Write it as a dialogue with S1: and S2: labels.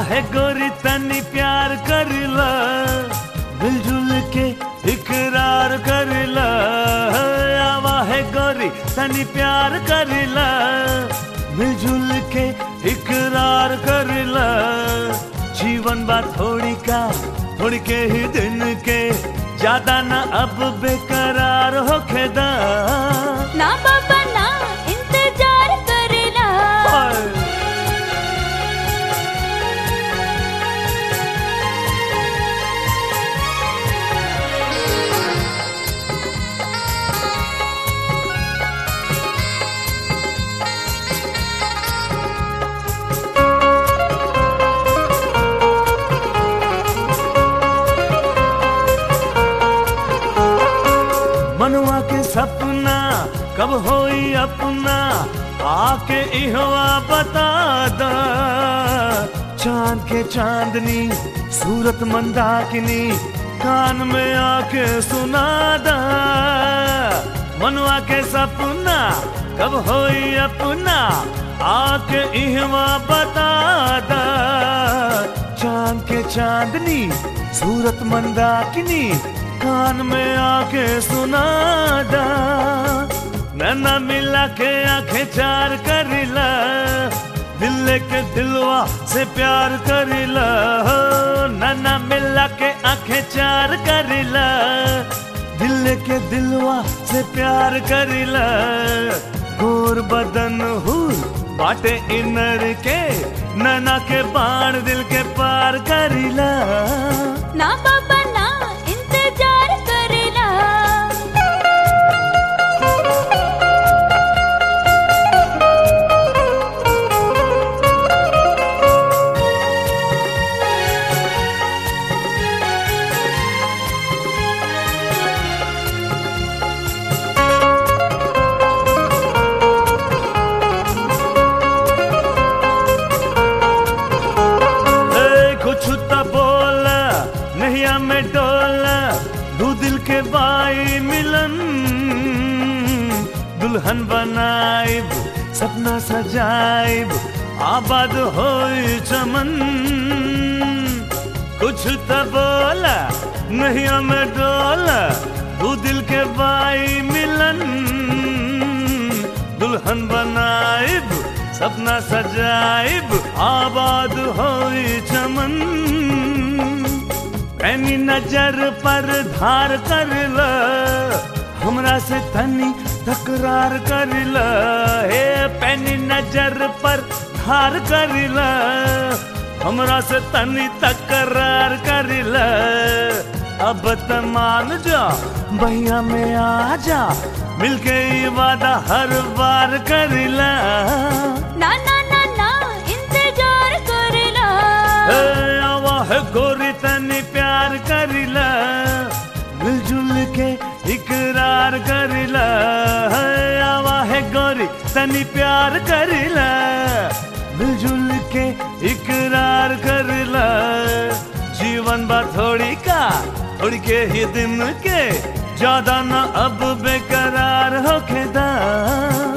S1: है गोरी तनी प्यार करिला मिलजुल के इकरार करिला आवा है गोरी तनी प्यार करिला मिलजुल के इकरार करिला जीवन बा थोड़ी का थोड़ी के ही दिन के ज्यादा ना अब बेकरार होखे दा
S2: ना बाबा ना इंतजार करेला
S1: मनवा के सपना कब होई अपना आके इहवा बता दा चांद के चांदनी सूरत मंदाकिनी कान में आके सुना दा मनवा के सपना कब होई अपना आके इहवा बता दा चांद के चांदनी सूरत मंदाकिनी कान में आके सुना दा नैना मिला के आंखें चार करिला दिल के दिलवा से प्यार करिला हो नैना मिला के आंखें चार करिला दिल के दिलवा से प्यार करिला गोर बदन हुर बाटे इनर के नैना के बाण दिल के पार करिला
S2: ना बाबा ना इंतजार करेला
S1: ए, कुछ तो बोल नैया में डोल दू दिल के बाई मिलन दुल्हन बनाइब सपना सजाइब आबाद होई चमन कुछ तो बोल नैया में डोल दू दिल के बाई मिलन दुल्हन बनाइब सपना सजाइब आबाद होई चमन पैनी नजर पर धार कर ल हमरा से तनी तकरार कर ल हे पैनी नजर पर धार कर ल हमरा से तनी तकरार कर ल अब त मान जा भैया में आ जा मिलके ई वादा हर बार करिला
S2: ना ना ना ना इंतजार करेला
S1: ए, आवा है गोरी तनी प्यार करिला मिलजुल के इकरार करिला है, आवा है गोरी तनी प्यार करिला मिलजुल के इकरार करिला जीवन बा थोड़ी का थोड़ी के ही दिन के ज्यादा ना अब बेकरार होके दा